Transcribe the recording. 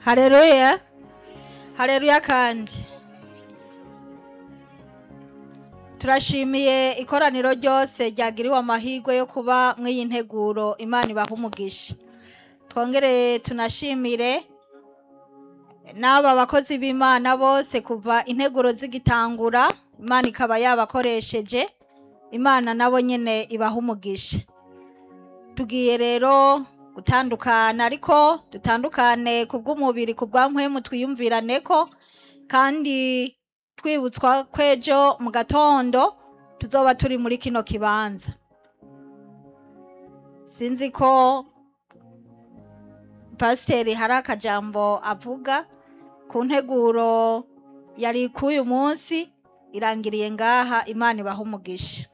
hareruya hareruya kandi turashimiye ikoraniro ryose ryagiriwe amahirwe yo kuba mw'iyi nteguro imana ibaha umugisha twongere tunashimire n'aba bakozi b'imana bose kuva integuro zigitangura imana ikaba yabakoresheje imana nabo nyine ibaha umugisha tugiye rero gutandukana ariko dutandukane ku bw'umubiri ku bwa mpwemu twiyumvirane ko kandi twibutswa kwejo mu gatondo tuzoba turi muri kino kibanza sinzi ko pasiteri hari akajambo avuga ku nteguro yari k'uyu munsi irangiriye ngaha imana ibaha umugisha